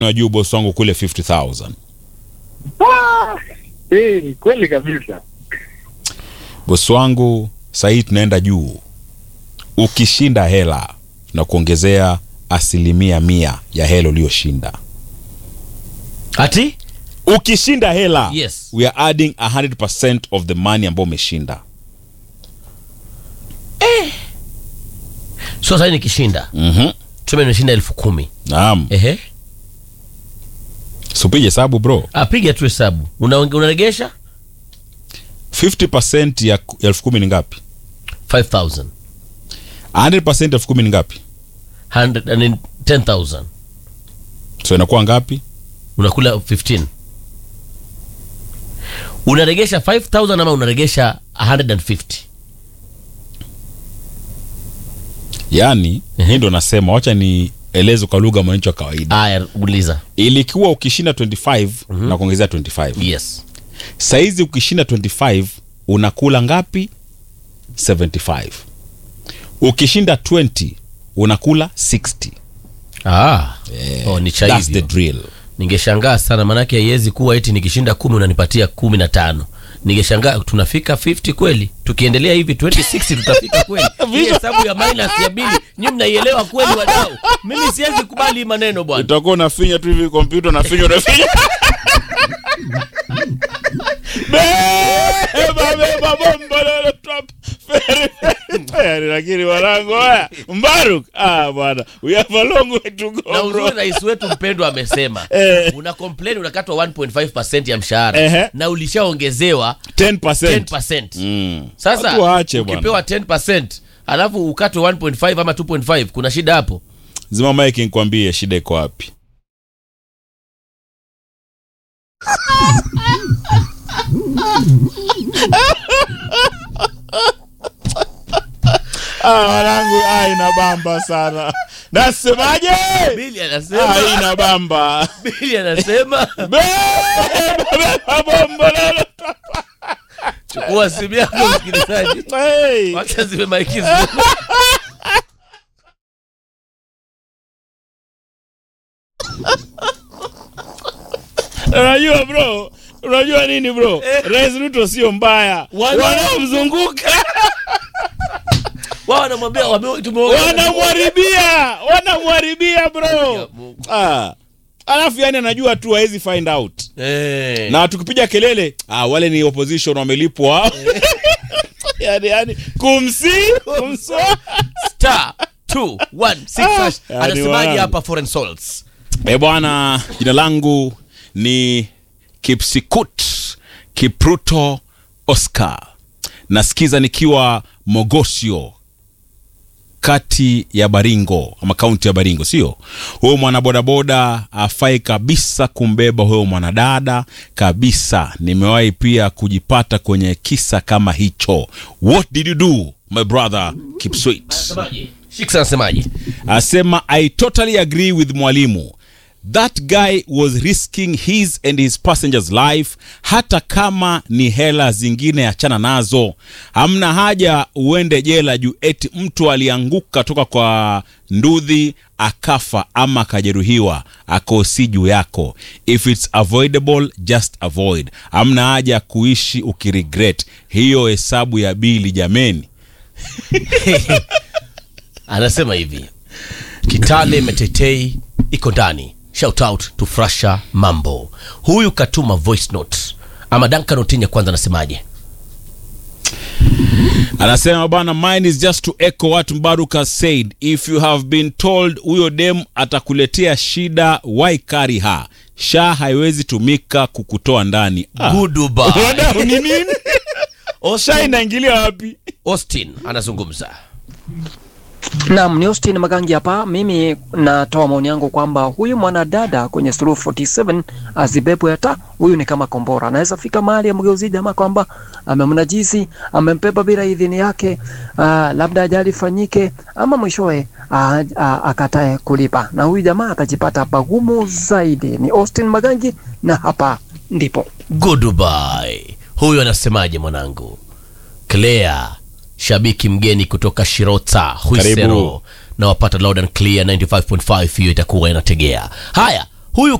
wa juu bosi wangu kule 50000 Ah, eh, kweli kabisa. bosi wangu sahii tunaenda juu ukishinda hela na kuongezea asilimia mia ya hela uliyoshinda ati ukishinda hela Yes. we are adding 100% of the money ambao umeshinda sio sahii nikishinda mm-hmm. tuseme nimeshinda elfu kumi naam ehe supige hesabu bro ah, piga tu hesabu Una- unaregesha 50% ya ku- ya elfu kumi ni ngapi 5000 100% elfu kumi ni ngapi 100 and then 10000 so inakuwa ngapi unakula 15 unaregesha 5000 ama unaregesha 150 yaani hii ndo nasema wacha nieleze kwa lugha mwananchi wa kawaida aya uliza ilikuwa ukishinda 25 na kuongezea 25 yes saizi ukishinda 25 unakula ngapi 75 ukishinda 20 unakula 60 ah. oh, ni cha That's the hivyo drill ningeshangaa sana maanake haiwezi kuwa eti nikishinda kumi unanipatia kumi na tano ningeshangaa tunafika 50 kweli tukiendelea hivi 2060 tutafika kweli hii hesabu ya minus ya bili nyi mnaielewa kweli wadau mimi siwezi kubali hii maneno bwana utakuwa unafinya tu hivi kompyuta unafinya unafinya Beba, beba, bomba, lolo, trap, feri, feri, feri. lakini wanangu haya mbaruk ah bwana we have a long way to go na bro. uzuri rais wetu mpendwa amesema Eh. una complain unakatwa 1.5 ya mshahara Ehe. na ulishaongezewa 10%. 10 Mm. sasa Watu waache bwana. ukipewa 10 alafu ukatwe 1.5 ama 2.5 kuna shida hapo zima mike nikwambie shida iko wapi Ah, wanangu ah, inabamba sana nasemaje bili ah, anasema inabamba bili anasema Beba, beba, bombo, lolo, chukua simu yako msikilizaji hey. wacha ziwe maikizi unajua bro unajua nini bro rais ruto sio mbaya Wana- wanamzunguka wao wanamwambia wame- tumeongea- wanamwaribia wanamwaribia bro Ya Mungu. ah. alafu yani anajua tu hawezi find out Eh. na tukipiga kelele ah, wale ni opposition wamelipwa yani, yani kumsi kumswa star 216 hash. yani anasemaje wanangu. hapa foreign souls e bwana jina langu ni kipsikut kipruto oscar nasikiza nikiwa mogosio kati ya baringo ama kaunti ya baringo sio huyo mwanabodaboda afai kabisa kumbeba huyo mwanadada kabisa nimewahi pia kujipata kwenye kisa kama hicho what did you do my brother kipswit Shiksa anasemaje asema i totally agree with mwalimu that guy was risking his and his passengers life hata kama ni hela zingine achana nazo hamna haja uende jela juu eti mtu alianguka toka kwa ndudhi akafa ama akajeruhiwa akosi juu yako if it's avoidable just avoid hamna haja ya kuishi ukiregret hiyo hesabu ya bili jameni anasema hivi kitale metetei iko ndani shout out to frasha mambo huyu katuma voice note ama dankan otinya kwanza anasemaje anasema bana mine is just to echo what mbaruk has said if you have been told huyo dem atakuletea shida why carry her sha haiwezi tumika kukutoa ndani Ah. Goodbye. Wadau, ni nini sha Austin, inaingilia wapi Austin anazungumza Naam, ni Austin Magangi hapa. Mimi natoa maoni yangu kwamba huyu mwanadada kwenye Suluhu 47 azibebwe hata huyu ni kama kombora, anaweza fika mahali amgeuzie jamaa kwamba amemnajisi, amembeba bila idhini yake, aa, labda ajali ifanyike ama mwishowe aa, aa, akatae kulipa, na huyu jamaa atajipata pagumu zaidi. Ni Austin Magangi na hapa ndipo goodbye huyu anasemaje mwanangu Claire shabiki mgeni kutoka Shirota Huisero Karibu. na wapata loud and clear 95.5 hiyo itakuwa inategea haya huyu